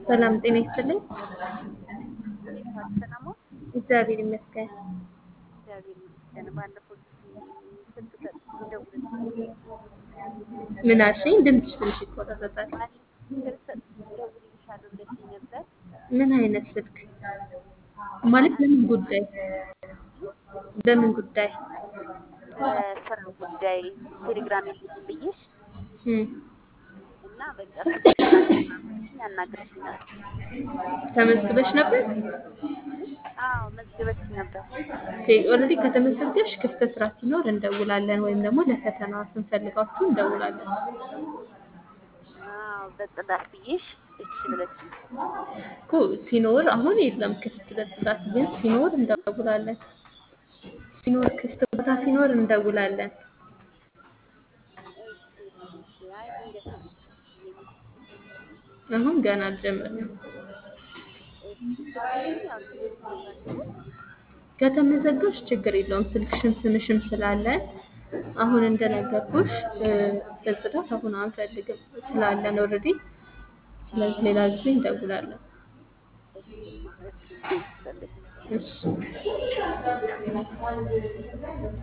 ሰላም ጤና ይስጥልኝ። እንዴት ዋልሽ ሰለሞን? እግዚአብሔር ይመስገን። እግዚአብሔር ይመስገን። ባለፈው ጊዜ ስልክ ሰጥቼ ደውለሽልኝ ምን አልሽኝ? ድምፅሽ ትንሽ ይቆራረጣል። ባለፈው ስልክ ሰጥቼ እደውልልሻለሁ ብለሽኝ ነበር። ምን አይነት ስልክ ማለት? በምን ጉዳይ? በምን ጉዳይ? በስራ ጉዳይ ቴሌግራም የለኝም ብዬሽ እም፣ እና በቃ ስልክ ብለሽኝ አናግረሽኛል። ተመዝግበሽ ነበር? አዎ መዝግበሽኝ ነበር። ኦልሬዲ ከተመዘገብሽ ክፍት ስራ ሲኖር እንደውላለን፣ ወይም ደግሞ ለፈተና ስንፈልጋችሁ እንደውላለን። አዎ በጽዳት ብዬሽ እሺ ብለሽኝ እኮ ሲኖር አሁን የለም ክፍት በጽዳት፣ ግን ሲኖር እንደውላለን። ሲኖር ክፍት ቦታ ሲኖር እንደውላለን። እሺ እሺ። አይ ድንገት ነው ብዬሽ ነው። አሁን ገና አልጀመርንም። እሺ ስልክሽን ያው ተመዝግቤያለሁ። ከተመዘገብሽ ችግር የለውም። ስልክሽም ስምሽም ስላለ አሁን እንደነገርኩሽ እ፣ በጽዳት አሁን አንፈልግም ስላለን ኦልሬዲ። ስለዚህ ሌላ ጊዜ እንደውላለን። እሺማ እሺ እሺ። እሺ